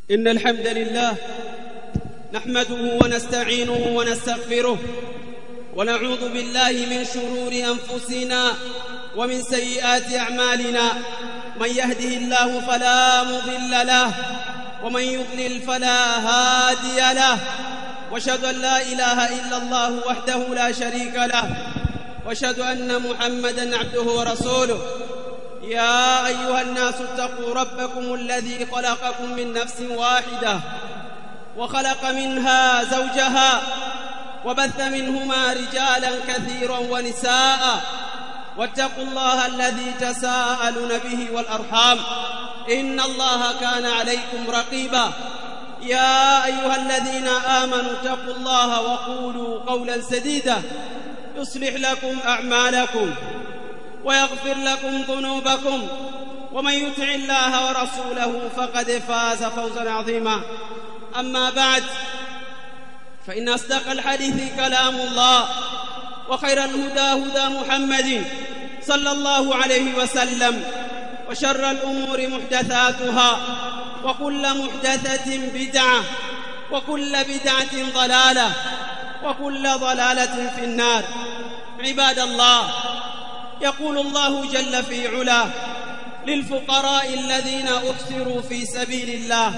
إن الحمد لله نحمده ونستعينه ونستغفره ونعوذ بالله من شرور أنفسنا ومن سيئات أعمالنا من يهده الله فلا مضل له ومن يضلل فلا هادي له واشهد ان لا اله الا الله وحده لا شريك له واشهد ان محمدا عبده ورسوله يا ايها الناس اتقوا ربكم الذي خلقكم من نفس واحده وخلق منها زوجها وبث منهما رجالا كثيرا ونساء واتقوا الله الذي تساءلون به والارحام ان الله كان عليكم رقيبا يا ايها الذين امنوا اتقوا الله وقولوا قولا سديدا يصلح لكم اعمالكم ويغفر لكم ذنوبكم ومن يطع الله ورسوله فقد فاز فوزا عظيما اما بعد فان اصدق الحديث كلام الله وخير الهدى هدى محمد صلى الله عليه وسلم وشر الامور محدثاتها وكل محدثه بدعه وكل بدعه ضلاله وكل ضلاله في النار عباد الله يقول الله جل في علاه للفقراء الذين احسروا في سبيل الله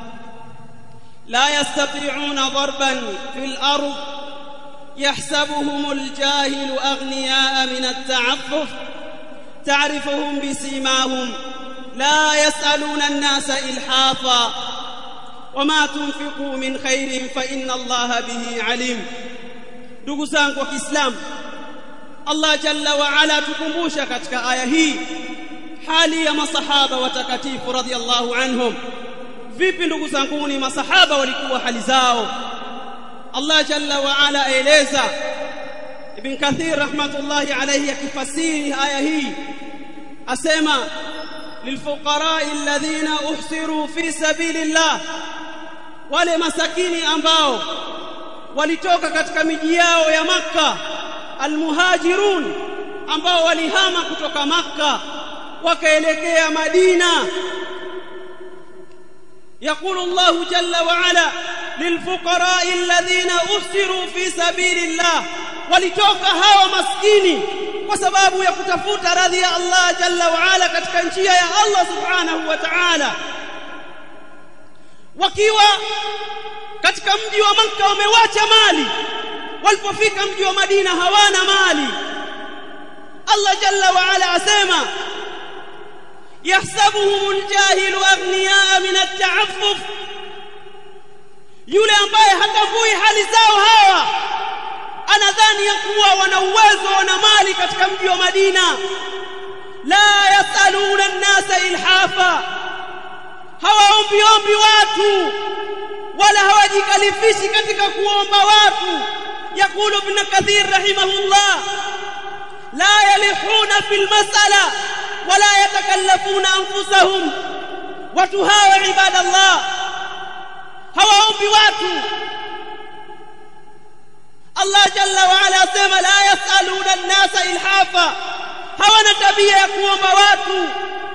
لا يستطيعون ضربا في الارض يحسبهم الجاهل اغنياء من التعفف تعرفهم بسيماهم لا يسالون الناس الحافا وما تنفقوا من خير فان الله به عليم ndugu zangu wa Kiislamu Allah jalla wa ala tukumbusha katika aya hii hali ya masahaba watakatifu radhiallahu anhum vipi ndugu zangu ni masahaba walikuwa hali zao Allah jalla wa ala aeleza Ibn Kathir rahmatullahi alayhi akifasiri aya hii asema lilfuqara alladhina uhsiru fi sabilillah wale masakini ambao walitoka katika miji yao ya maka almuhajirun ambao walihama kutoka maka wakaelekea Madina يقول الله جل وعلا للفقراء الذين أسروا في سبيل الله walitoka hawa maskini kwa sababu ya kutafuta radhi ya Allah jalla wa ala katika njia ya Allah subhanahu wa ta'ala wakiwa katika mji wa Makka wamewacha mali walipofika mji wa Madina hawana mali Allah jalla wa ala asema يحسبهم الجاهل أغنياء من التعفف yule ambaye hatambui hali zao hawa anadhani ya kuwa wana uwezo wana mali katika mji wa Madina la yasaluna an-nasa ilhafa hawaombi ombi watu wala hawajikalifishi katika kuomba watu yakulu ibn kathir rahimahullah la yalihuna fil mas'ala wala yatakallafuna anfusahum watu hawa ibadallah hawaombi watu Allah jalla wa ala asema la yasaluna an-nasa ilhafa hawana tabia ya kuomba watu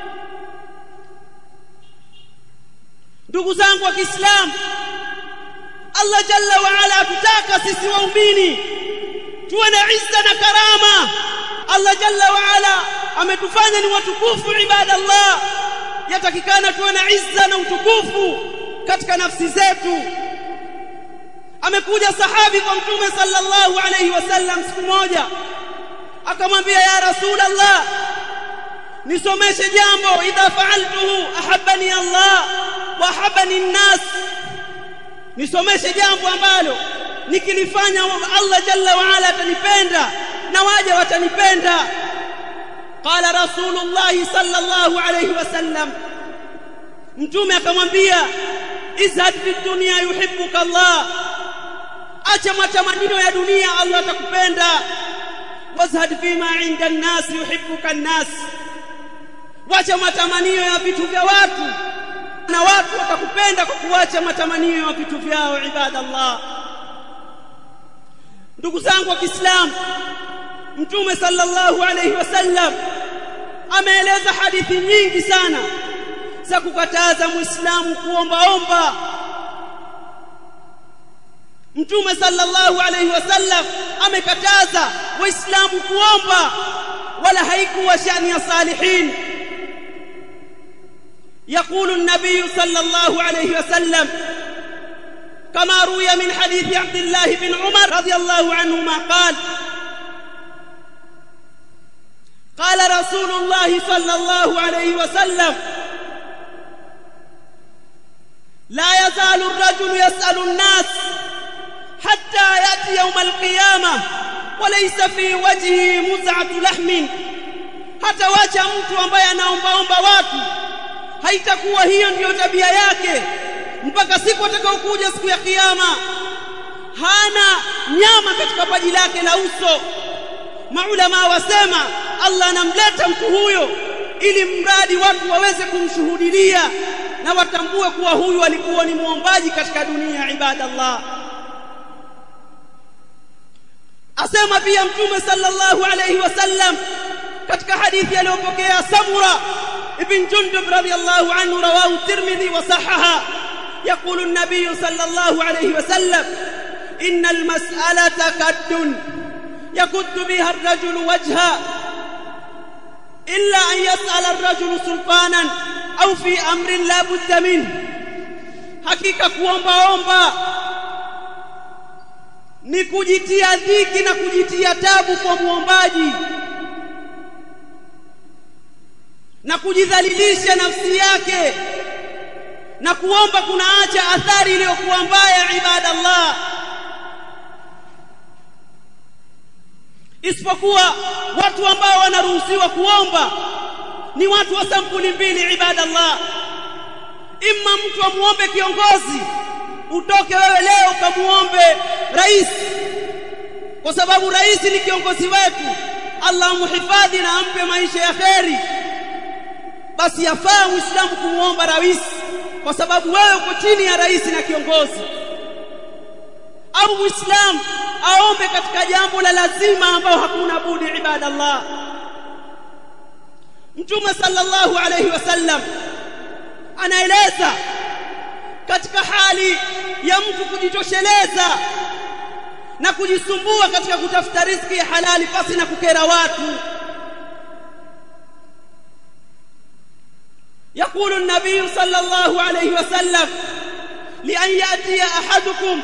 ndugu zangu wa Kiislamu Allah jalla wa ala atutaka sisi waumini tuwe na izza na karama Allah jalla wa ala ametufanya ni watukufu ibadallah yatakikana tuwe na izza na utukufu katika nafsi zetu amekuja sahabi kwa mtume sallallahu alayhi wasallam siku moja akamwambia ya rasulullah nisomeshe jambo idha fa'altuhu ahabbani Allah wa ahabbani an-nas nisomeshe jambo ambalo nikilifanya Allah jalla wa ala atanipenda na waje watanipenda qala rasulullah sallallahu alayhi wasallam mtume akamwambia izhad fi dunya yuhibbuka Allah acha matamanio ya dunia Allah atakupenda wazhad fima inda an-nas yuhibbuka an-nas wacha matamanio ya vitu vya watu na watu watakupenda kwa kuacha matamanio ya vitu vyao ibadallah ndugu zangu wa Kiislamu Mtume sallallahu alayhi wasallam ameeleza hadithi nyingi sana za kukataza muislamu kuombaomba mtume sallallahu alayhi wasallam amekataza waislamu kuomba wala haikuwa shani ya salihin يقول النبي صلى الله عليه وسلم كما روي من حديث عبد الله بن عمر رضي الله عنهما قال قال رسول الله صلى الله عليه وسلم لا يزال الرجل يسأل الناس حتى يأتي يوم القيامة وليس في وجهه مزعة لحم hata wacha mtu ambaye anaombaomba watu haitakuwa hiyo ndiyo tabia yake mpaka siku atakayokuja siku ya kiyama hana nyama katika paji lake la uso maulama wasema Allah anamleta mtu huyo ili mradi watu waweze kumshuhudilia na watambue kuwa huyu alikuwa ni muombaji katika dunia ibadallah asema pia mtume sallallahu alayhi wasallam katika hadithi aliyopokea Samura ibn Jundub radiyallahu anhu rawahu Tirmidhi wa sahaha يقول النبي صلى الله عليه وسلم إن المسألة كد يكد بها الرجل وجها إلا أن يسأل الرجل سلطانا أو في أمر لا بد منه hakika kuombaomba ni kujitia dhiki na kujitia tabu kwa muombaji na kujidhalilisha nafsi yake na kuomba kunaacha athari iliyokuwa mbaya ibadallah isipokuwa watu ambao wanaruhusiwa kuomba ni watu wa sampuli mbili ibadallah imma mtu amuombe kiongozi utoke wewe leo ukamuombe rais kwa sababu rais ni kiongozi wetu Allah muhifadhi na ampe maisha ya kheri basi yafaa muislamu kumuomba rais kwa sababu wewe uko chini ya rais na kiongozi au muislamu aombe katika jambo la lazima ambao hakuna budi ibadallah mtume sallallahu alayhi wasallam anaeleza katika hali ya mtu kujitosheleza na kujisumbua katika kutafuta riziki ya halali pasi na kukera watu يقول النبي صلى الله عليه وسلم لأن يأتي أحدكم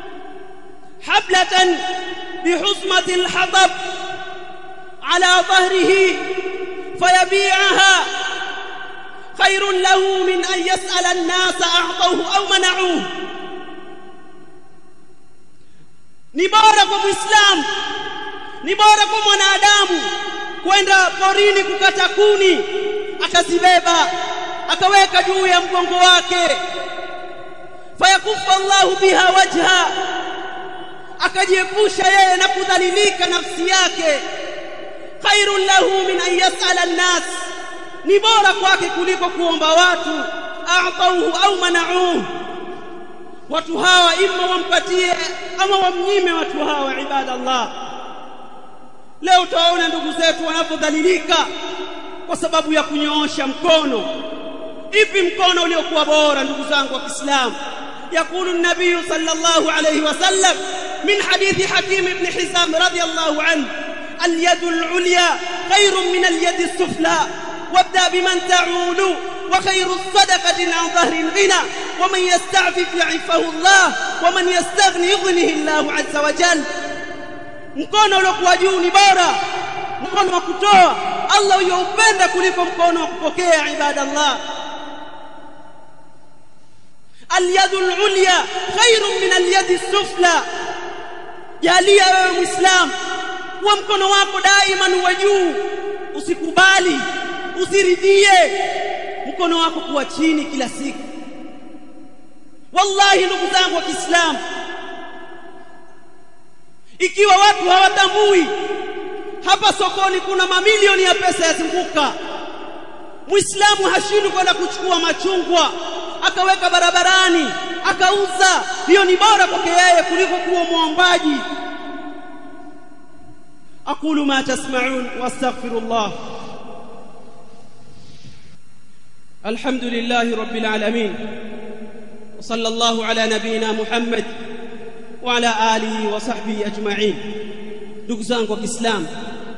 حبلة بحصمة الحطب على ظهره فيبيعها خير له من أن يسأل الناس أعطوه أو منعوه ni bora kwa muislamu ni bora kwa mwanadamu kwenda porini kukata kuni akazibeba akaweka juu ya mgongo wake fayakufa Allahu biha wajha akajiepusha yeye na kudhalilika nafsi yake khairun lahu min an yas'ala an-nas ni bora kwake kuliko kuomba watu a'tauhu au mana'uhu watu hawa imma wampatie ama wamnyime watu hawa ibadallah leo utaona ndugu zetu wanapodhalilika kwa sababu ya kunyoosha mkono ipi mkono uliokuwa bora ndugu zangu wa Kiislamu يقول النبي صلى الله عليه وسلم من حديث حكيم بن حزام رضي الله عنه اليد العليا خير من اليد السفلى وابدأ بمن تعول وخير الصدقة عن ظهر الغنى ومن يستعفف يعفه الله ومن يستغني يغنيه الله عز وجل mkono uliokuwa juu ni bora mkono wa kutoa Allah uyoupenda kuliko mkono wa kupokea ibadallah اليد العليا خير من اليد السفلى jalia wewe muislam kuwa mkono wako daima uwe juu usikubali usiridhie mkono wako kuwa chini kila siku wallahi ndugu zangu wa Kiislamu ikiwa watu hawatambui hapa sokoni kuna mamilioni ya pesa yazunguka muislamu hashindwi kwenda kuchukua machungwa akaweka barabarani akauza hiyo ni bora kwake yeye kuliko kuwa muombaji aqulu ma tasma'un wastaghfirullah الحمد لله رب العالمين وصلى الله على نبينا محمد وعلى آله وصحبه أجمعين ndugu zangu wa Kiislamu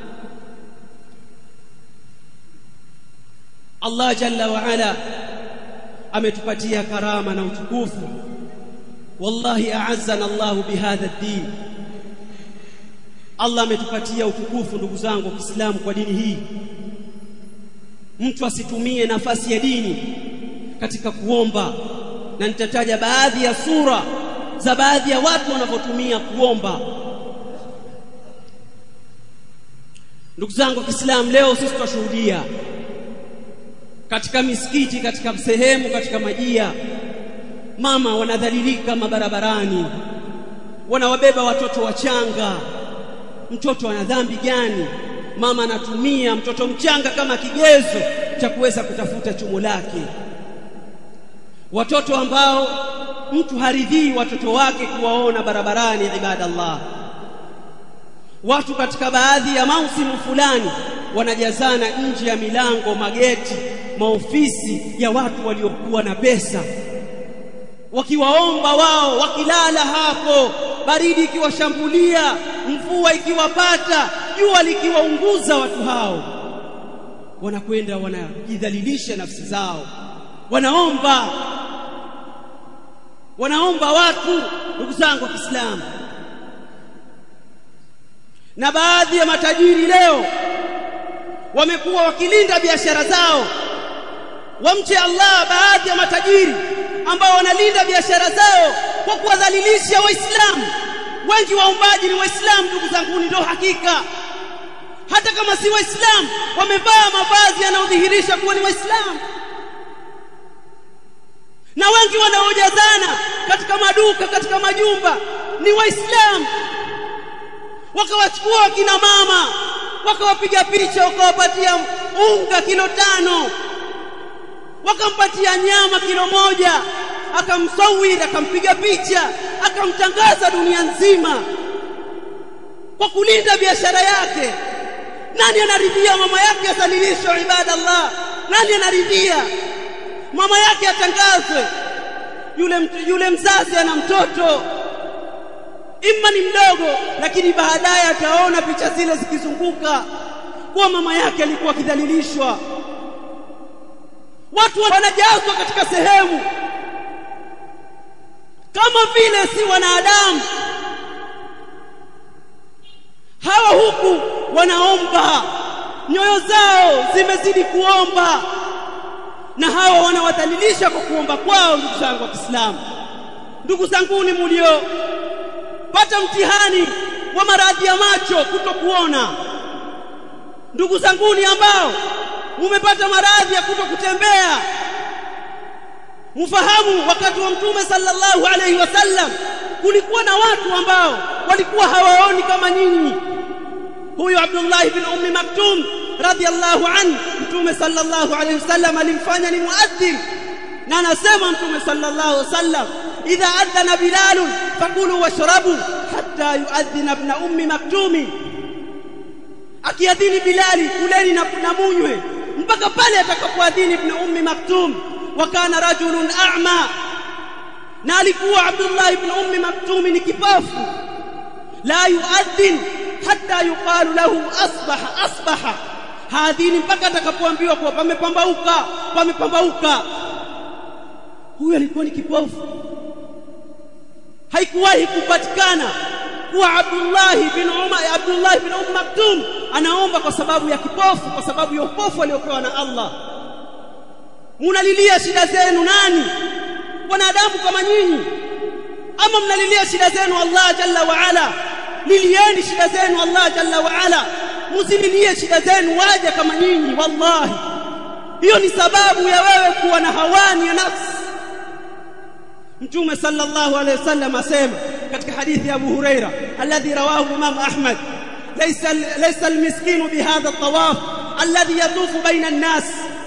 Allah jalla wa ala ametupatia karama na utukufu wallahi a'azzana Allah bihadha ad-din Allah ametupatia utukufu ndugu zangu wa Kiislamu kwa dini hii mtu asitumie nafasi ya dini katika kuomba na nitataja baadhi ya sura za baadhi ya watu wanavyotumia kuomba ndugu zangu wa Kiislamu leo sisi tunashuhudia katika misikiti katika sehemu katika majia mama wanadhalilika mabarabarani wanawabeba watoto wachanga mtoto ana dhambi gani mama anatumia mtoto mchanga kama kigezo cha kuweza kutafuta chumo lake watoto ambao mtu haridhii watoto wake kuwaona barabarani ibadallah watu katika baadhi ya mausimu fulani wanajazana nje ya milango mageti maofisi ya watu waliokuwa na pesa wakiwaomba wao wakilala hapo baridi ikiwashambulia mvua ikiwapata jua likiwaunguza watu hao wanakwenda wanajidhalilisha nafsi zao wanaomba wanaomba watu ndugu zangu wa Kiislamu na baadhi ya matajiri leo wamekuwa wakilinda biashara zao wamche Allah baadhi ya matajiri ambao wanalinda biashara zao kwa kuwadhalilisha waislamu wengi waombaji ni waislamu ndugu zangu ndio hakika hata kama si waislamu wamevaa mavazi yanayodhihirisha kuwa ni waislamu na wengi wanaojazana katika maduka katika majumba ni waislamu wakawachukua kina mama wakawapiga picha wakawapatia unga kilo tano wakampatia nyama kilo moja akamsawiri akampiga picha akamtangaza dunia nzima kwa kulinda biashara yake nani anaridhia mama yake asalilishwe ibadallah nani anaridhia mama yake atangazwe yule yule mzazi ana mtoto imma ni mdogo lakini baadaye ataona picha zile zikizunguka kuwa mama yake alikuwa akidhalilishwa watu wanajazwa katika sehemu kama vile si wanadamu hawa huku wanaomba nyoyo zao zimezidi kuomba na hawa wanawadhalilisha kwa kuomba kwao ndugu zangu wa Kiislamu ndugu zanguni mulio pata mtihani wa maradhi ya macho kutokuona ndugu zanguni ambao mumepata maradhi ya kutokutembea mfahamu wakati wa mtume sallallahu alaihi wasallam kulikuwa na watu ambao walikuwa hawaoni kama nyinyi huyu Abdullah ibn Ummi Maktum radhiallahu anhu mtume sallallahu alaihi wasallam alimfanya ni muadhdhin na anasema mtume sallallahu alaihi wasallam idha adhana bilal fakulu washrabu hatta yuadhina ibn ummi maktumi akiadhini bilali kuleni na, na munywe mpaka pale atakapoadhini ibn ummi maktum wa kana rajulun a'ma na alikuwa Abdullah ibn ummi maktum ni kipofu la yuadhin hatta yuqalu lahu asbaha asbaha hadhini mpaka atakapoambiwa kuwa pamepambauka pamepambauka huyu alikuwa ni kipofu haikuwahi kupatikana kuwa Abdullah bin Umar Abdullah bin Umm Maktum anaomba kwa sababu ya kipofu kwa sababu ya upofu aliopewa na Allah munalilia shida zenu nani wanadamu kama nyinyi ama mnalilia shida zenu Allah jalla wa ala lilieni shida zenu Allah jalla wa ala msililie shida zenu waja kama nyinyi wallahi hiyo ni sababu ya wewe kuwa na hawani ya nafsi mtume sallallahu alayhi wasallam asema katika hadithi ya Abu Huraira alladhi rawahu Imam Ahmad laysa laysa almiskinu bihadha at-tawaf alladhi yatufu baina an-nas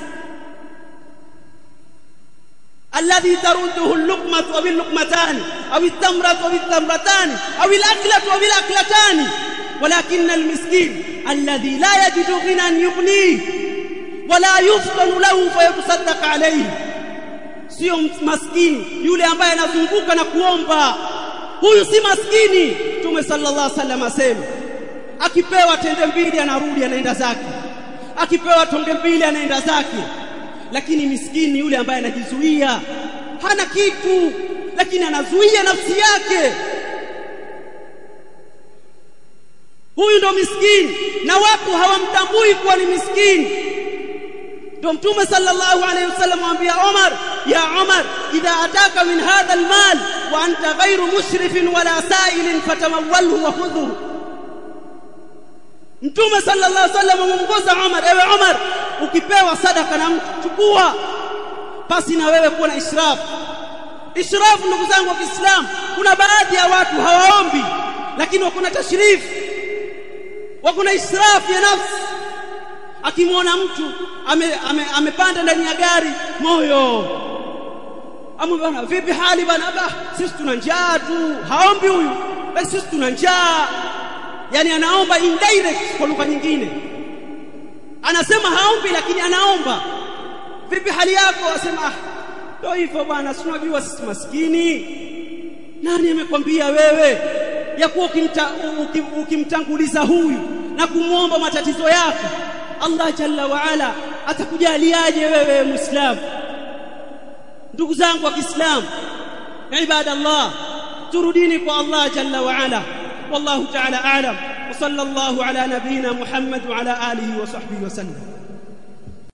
الذي ترده اللقمة أو اللقمتان أو التمرة أو التمرتان أو الأكلة أو الأكلتان ولكن المسكين الذي لا يجد غنى يغنيه wala yuftanu lahu fayatasaddaq alayhi sio maskini yule ambaye anazunguka na kuomba huyu si maskini Mtume sallallahu alaihi wasallam asema akipewa tende mbili anarudi anaenda zake akipewa tonge mbili anaenda zake lakini miskini yule ambaye anajizuia hana kitu lakini anazuia nafsi yake huyu ndo miskini na watu hawamtambui kuwa ni miskini ndo mtume sallallahu alayhi wasallam amwambia Umar ya Umar idha ataka min hadha almal wa anta ghayru mushrifin wala sa'ilin fatamawwalhu wa khudhu mtume sallallahu alayhi wasallam amongoza Umar ewe Umar ukipewa sadaka na mtu chukua pasi na wewe kuwa na israfu israfu ndugu zangu wa Kiislamu kuna baadhi ya watu hawaombi lakini wako na tashrifu wako na israfu ya nafsi akimwona mtu amepanda ame, ame ndani ya gari moyo amu bana vipi hali bana ba sisi tuna njaa tu haombi huyu basi sisi tuna njaa yani anaomba indirect kwa lugha nyingine anasema haombi lakini anaomba vipi hali yako asema ah ndio hivyo bwana si unajua sisi maskini nani amekwambia wewe ya kuwa ukimtanguliza huyu na kumwomba matatizo yako Allah jalla wa ala atakujaliaje wewe muislamu ndugu zangu wa Kiislamu ibadallah turudini kwa Allah jalla wa ala wallahu ta'ala a'lam wa sallallahu ala nabiyyina Muhammad wa ala alihi wa sahbihi wa sallam